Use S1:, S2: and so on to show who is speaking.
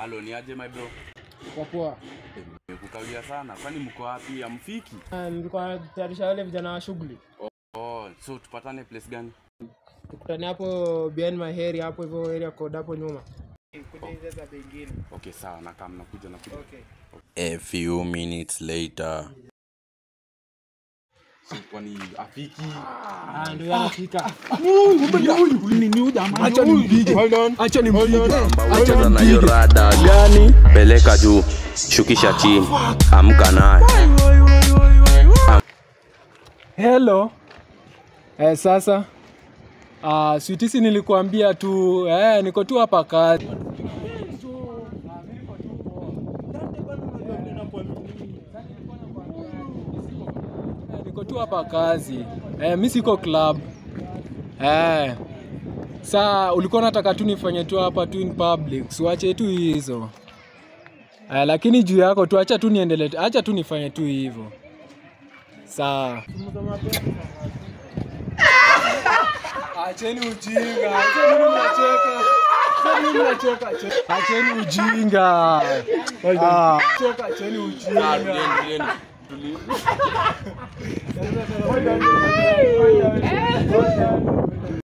S1: Halo, ni aje my bro?
S2: Kwa poa.
S1: Nimekukawia sana. Kwani mko wapi? Hamfiki?
S2: Ah, Nilikuwa natayarisha wale vijana wa shughuli.
S1: Oh, so tupatane place gani?
S2: Tukutane hapo behind my hair hapo hivyo area code hapo nyuma. Kuja hizo za bengine.
S1: Okay, sawa, nakaa nakuja nakuja.
S2: Okay.
S3: A few minutes later.
S1: So, kwani afiki?
S2: Ah, ndio yanafika.
S3: Cheza na hiyo rada gani? Peleka juu, shukisha chini, amka naye.
S2: Hello. Eh, sasa ah, switisi nilikuambia tu eh, niko tu hapa kazi. Eh, Niko tu hapa kazi. Eh, mi siko club. Eh. Saa ulikuwa unataka tu nifanye tu hapa tu in public. Siwache tu hizo. Eh, lakini juu yako tu acha tu niendelee. Acha tu nifanye tu hivyo. Sawa. Acheni ujinga. Acheni mnacheka. Acheni mnacheka. Acheni ujinga. Ah. Cheka, acheni ujinga.
S1: Tulieni, tulieni.